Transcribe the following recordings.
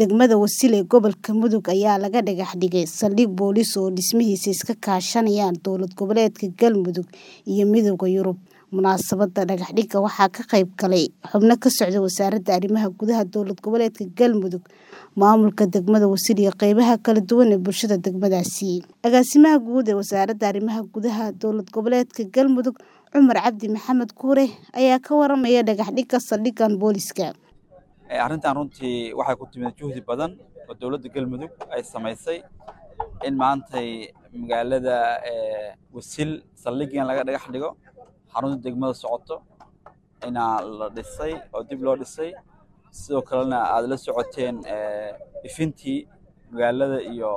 Degmada Wasil ee gobolka Mudug ayaa laga dhagax dhigay saldhig booliis oo dhismihiisa iska kaashanayaan dowlad goboleedka Galmudug iyo Midowga Yurub. Munaasabadda dhagax dhigga waxaa ka qayb galay xubno ka socda Wasaaradda Arrimaha Gudaha Dowlad Goboleedka Galmudug, maamulka degmada Wasil iyo qaybaha kala duwan ee bulshada degmadaasi. Agaasimaha guud ee Wasaaradda Arrimaha Gudaha Dowlad Goboleedka Galmudug, Cumar Cabdi Maxamed Kuure, ayaa ka waramaya dhagax dhigga saldhiggan booliiska. arrintan runtii waxay ku timid juhdi badan oo dowladda galmudug ay samaysay in maantay magaalada wasil saldhiggan laga dhagax dhigo xarunta degmada socoto inaa la dhisay oo dib loo dhisay sidoo kalena aad la socoteen ifintii magaalada iyo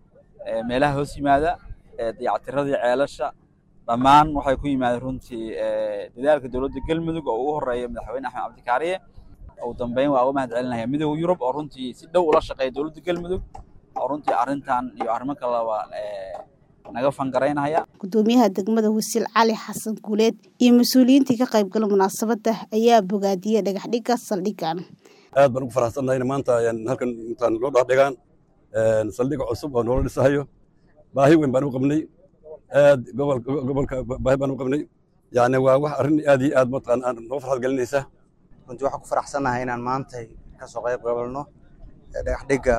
meelaha hoos yimaada dayactiradii ceelasha dhammaan waxay ku yimaadeen runtii dadaalka dowladda galmudug oo ugu horeeya madaxweyne axmed cabdikaariye ugu dambeyn waa uga mahad celinaya midowda yurub oo runtii si dhow ula shaqeeya dowladda galmudug oo runtii arrintan iyo arrimo kaleba naga fangaraynaya Gudoomiyaha degmada Wasil Cali Xasan Guuleed iyo mas'uuliyiintii ka qayb galay munaasabadda ayaa bogaadiyay dhagax dhigga saldhiggan. aad baan ugu faraxsanahay in maanta ayaan halkan intaan loo dhex dhigaan saldhig cusub oo noola dhisahayo baahi weyn baan u qabnay aad gobolka gobolka baahi baan u qabnay yacni waa wax arrin aad iyo aad mataqaan aan noo farxad gelinaysa runtii waxaan ku faraxsanahay inaan maantay ka soo qayb qabalno dhagax dhigga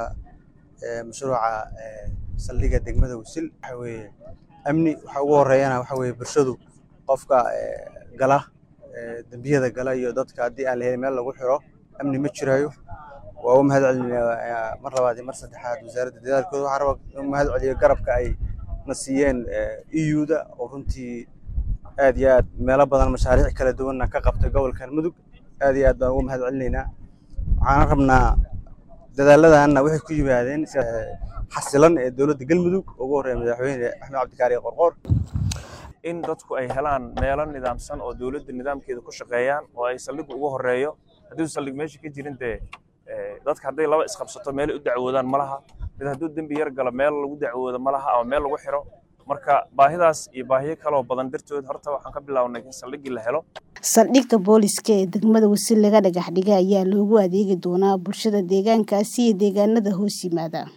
mashruuca saldhigga degmada wasil waxa weeye amni waxa ugu horeeyana waxa weeye bulshadu qofka gala dembiyada gala iyo dadka haddii aan la helin meel lagu xiro amni ma jirayo waa u mahad celinayaa mar labaad iyo mar saddexaad wasaaradda dadaalkooda waxaan rabaa u mahad celiyo garabka ay na siiyeen eu-da oo runtii aad iyo aad meelo badan mashaariic kala duwanna ka qabtay gobolkan mudug aad iyo aad baan ugu mahad celinaynaa waxaan rabnaa dadaalladanna waxay ku yimaadeen xasilan ee dowladda galmudug ugu horreeya madaxweyne axmed cabdikaari qorqoor in dadku ay helaan meelo nidaamsan oo dowladda nidaamkeeda ku shaqeeyaan oo ay saldhiggu ugu horeeyo haddii saldhig meesha ka jirin dee dadka hadday laba isqabsato meelay u dacwoodaan ma laha mid hadduu dembi yar galo meel lagu dacwoodo ma laha ama meel lagu xiro marka baahidaas iyo baahiyo kaloo badan dartood horta waxaan ka bilownay in saldhiggii la helo saldhigga booliiska ee degmada wasil laga dhagax dhigay ayaa loogu adeegi doonaa bulshada deegaankaasi iyo deegaanada hoos yimaada